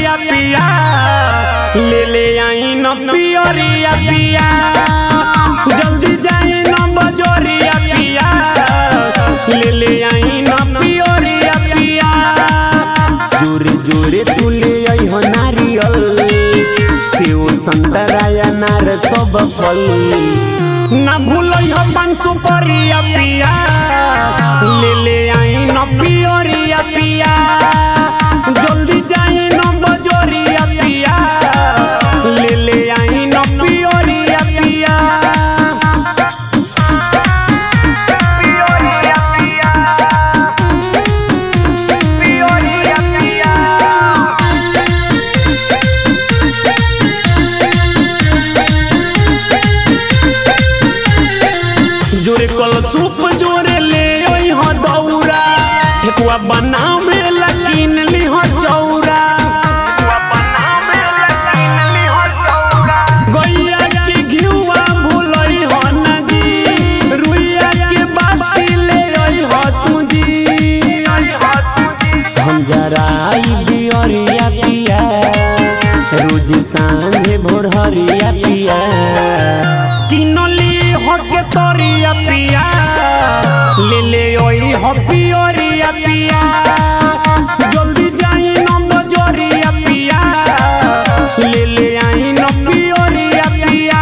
बजोरिया पिया ले ले आई न पियरिया पिया जल्दी जाई न बजोरिया पिया ले ले आई न पियरिया पिया जोरे जोरे तू ले आई हो नारियल सेव संतरा या नार सब फल ना भूलई हो पान सुपरिया पिया ले ले आई न पियरिया पिया जल्दी जाई न बजोरिया पिया ले ले आई न पियरिया पिया जोरे कल सूप जोरे ले ओई हो दौरा ठेकुआ बनावे लकीन ली हो चौरा गैया के घिउआ भूलई हो नजी रुइया के बाती ले ओई हो तुजी हम जराई बियरिया पिया रोज सांझे भोर हरिया पिया किनली हो के तोरिया पिया ले ले ओई हो पियरिया पिया जल्दी जाई न बजोरिया पिया ले ले आई न पियरिया पिया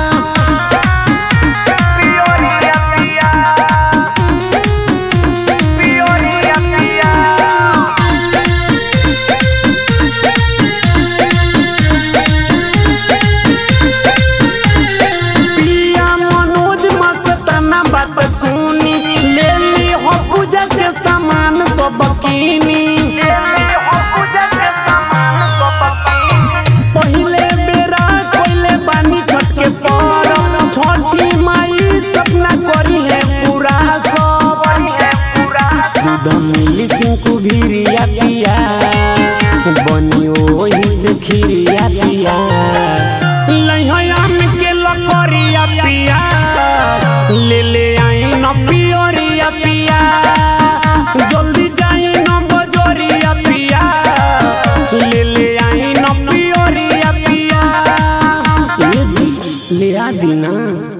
पिया मनोज मस्ताना बात सुनी ले ली हो पूजा के सामान सब कीनी पहिले बेरा कोइले बानी छठ के पर छठी माई सपना करी है पूरा सब दूध मिली सिंकु भीरिया पिया बनी ओही से खीरिया पिया लहयान के लकड़िया पिया ले ले आई न पियरिया पिया जल्दी जाई न बजोरिया पिया ले ले आई न पियरिया पिया ले आ दीना